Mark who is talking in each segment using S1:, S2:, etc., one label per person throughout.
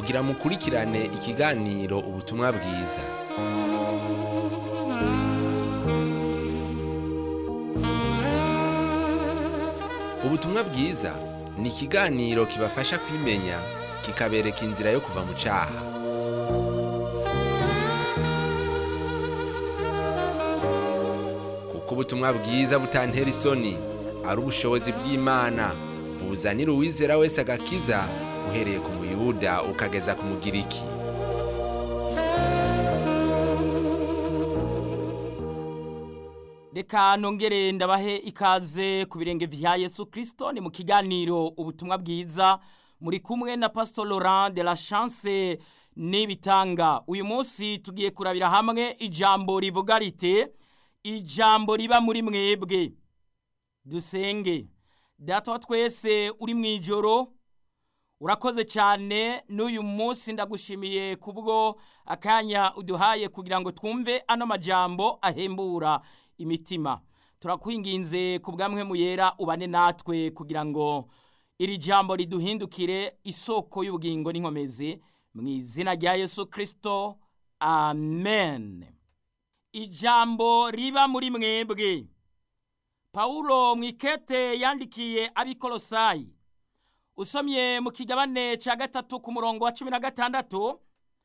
S1: kugira mukurikirane ikiganiro ubutumwa bwiza ubutumwa bwiza ni ikiganiro kibafasha kwimenya kikabereka inzira yo kuva mu cyaha kuko ubutumwa bwiza butantera isoni ari ubushobozi bw'imana buzanira uwizera wese agakiza uhereye ku muyuda ukageza ku mugiriki
S2: reka nongere ndabahe ikaze ku birenge vya yesu kirisito ni mu kiganiro ubutumwa bwiza muri kumwe na pastor laurent de la chance n'ibitanga uyu munsi tugiye kurabira hamwe ijambo rivuga rite ijambo riba muri mwebwe dusenge data wa twese uri mu ijoro urakoze cyane n'uyu munsi ndagushimiye kubwo akanya uduhaye kugira ngo twumve ano majambo ahembura imitima turakwinginze ku bwamwe mu yera ubane natwe kugira ngo iri jambo riduhindukire isoko y'ubugingo n'inkomezi mu izina rya yesu kirisito amen ijambo riba muri mwebwe pawulo mu ikete yandikiye abikorosayi usomye mu kigabane cya gatatu ku murongo wa cumi na gatandatu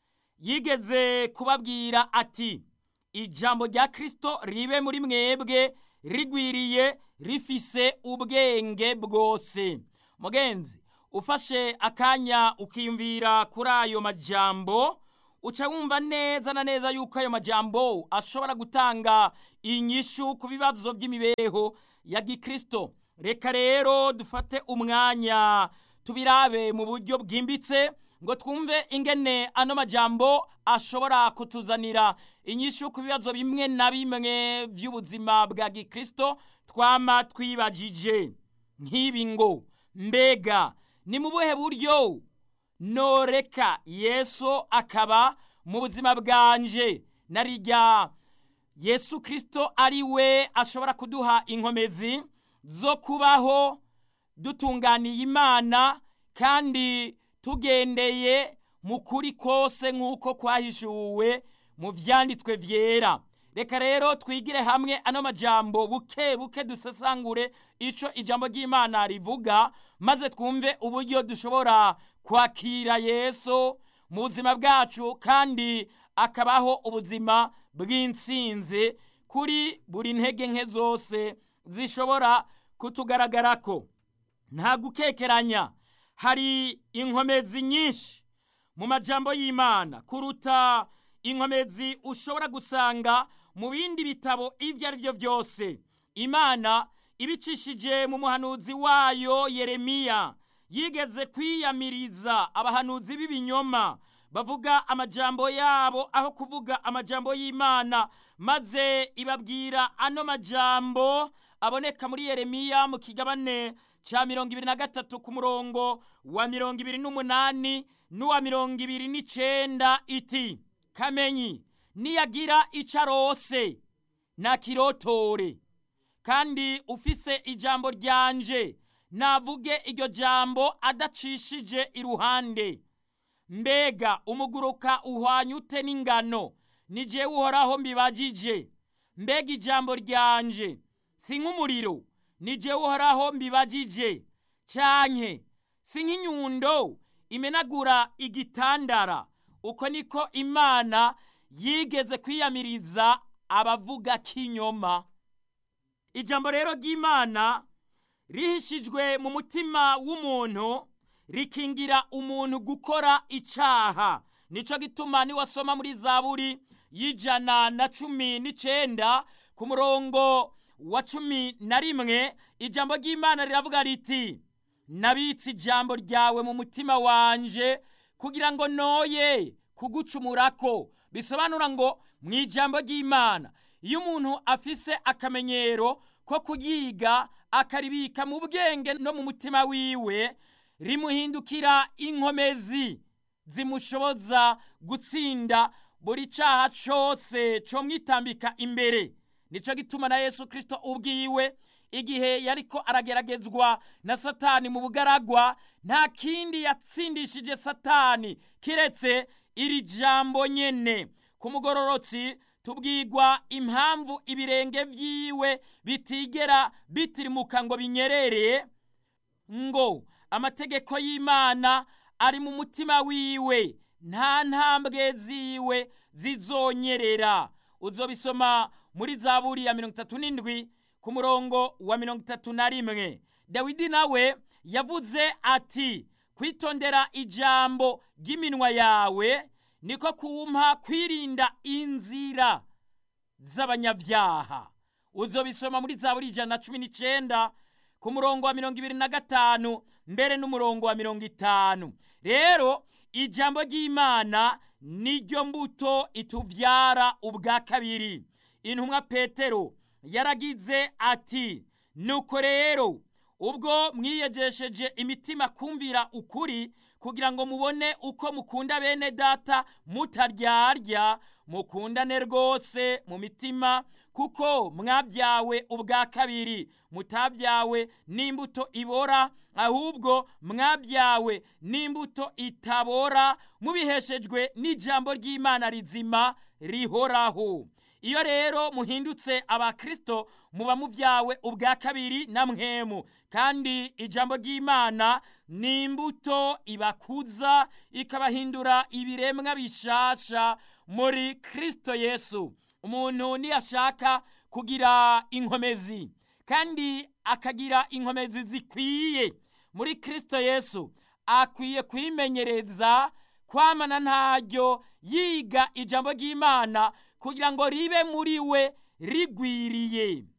S2: yigeze kubabwira ati ijambo rya kirisito ribe muri mwebwe rigwiriye rifise ubwenge bwose mugenzi ufashe akanya ukiyumvira kuri ayo majambo uca wumva neza na neza yuko ayo majambo ashobora gutanga inyishu ku bibazo by'imibereho ya gikirisito reka rero dufate umwanya tubirabe mu buryo bwimbitse ngo twumve ingene ano majambo ashobora kutuzanira inyishu ku bibazo bimwe na bimwe by'ubuzima bwa gikirisito twama twibagije nk'ibi ngo mbega ni mu buhe buryo noreka yesu akaba mu buzima bwanje narijya yesu kirisito ari we ashobora kuduha inkomezi zo kubaho dutunganiye imana kandi tugendeye mu kuri kose nk'uko kwahishuwe mu byanditswe byera reka rero twigire hamwe ano majambo buke buke dusesangure icyo ijambo ry'imana rivuga maze twumve uburyo dushobora kwakira yesu mu buzima bwacu kandi akabaho ubuzima bw'insinzi kuri buri ntege nke zose zishobora kutugaragarako nta gukekeranya hari inkomezi nyinshi mu majambo y'imana kuruta inkomezi ushobora gusanga mu bindi bitabo ibyo ari byo byose imana ibicishije mu muhanuzi wayo yeremiya yigeze kwiyamiriza abahanuzi b'ibinyoma bavuga amajambo yabo aho kuvuga amajambo y'imana maze ibabwira ano majambo aboneka muri yeremiya mu kigabane cya mirongo ibiri na gatatu ku murongo wa mirongo ibiri n'umunani n'uwa mirongo ibiri n'icenda iti kamenyi niyagira icyo arose nakirotore kandi ufise ijambo ryanje navuge iryo jambo adacishije iruhande mbega umuguruka uhwanye ute n'ingano ni jewe uhoraho mbibagije mbega ijambo ryanje si nk'umuriro ni jewe uhoraho mbibagije canke si nk'inyundo imenagura igitandara uko niko imana yigeze kwiyamiriza abavuga k'inyoma ijambo rero ry'imana rihishijwe mu mutima w'umuntu rikingira umuntu gukora icaha nico gituma niwasoma muri zaburi y'ijana na cumi n'icenda ku murongo wa cumi na rimwe ijambo ry'imana riravuga riti nabitse ijambo ryawe mu mutima wanje kugira ngo noye kugucumurako bisobanura ngo mu ijambo ry'imana iyo umuntu afise akamenyero ko kuyiga akaribika mu bwenge no mu mutima wiwe rimuhindukira inkomezi zimushoboza gutsinda buri cyaha cyose cyo mwitambika imbere nicyo gituma na yesu kirisito ubwiwe igihe yariko arageragezwa na satani mu bugaragwa nta kindi yatsindishije satani kiretse iri jambo nyene ku mugororotsi tubwirwa impamvu ibirenge vyiwe bitigera bitirimuka ngo binyerere ngo amategeko y'imana ari mu mutima wiwe nta ntambwe ziwe zizonyerera uzobisoma muri zaburi ya mirongo itatu n'indwi ku murongo wa mirongo itatu na rimwe dawidi nawe yavuze ati kwitondera ijambo ry'iminwa yawe niko kumpa kwirinda inzira z'abanyabyaha uzobisoma muri zaburi ijana na cumi n'icyenda ku murongo wa mirongo ibiri na gatanu mbere n'umurongo wa mirongo itanu rero ijambo ry'imana niryo mbuto ituvyara ubwa kabiri intumwa petero yaragize ati nuko rero ubwo mwiyejesheje imitima kumvira ukuri kugira ngo mubone uko mukunda bene data mutaryarya mukundane rwose mu mitima kuko mwabyawe ubwa kabiri mutabyawe n'imbuto ibora ahubwo mwabyawe n'imbuto itabora mubiheshejwe n'ijambo ry'imana rizima rihoraho iyo rero muhindutse abakristo muba mubyawe ubwa kabiri na mwemu kandi ijambo ry'imana ni imbuto ibakuza ikabahindura ibiremwa bishasha muri kristo yesu umuntu niyashaka kugira inkomezi kandi akagira inkomezi zikwiye muri kristo yesu akwiye kwimenyereza kwamana ntaryo yiga ijambo ry'imana kugira ngo ribe muri we rigwiriye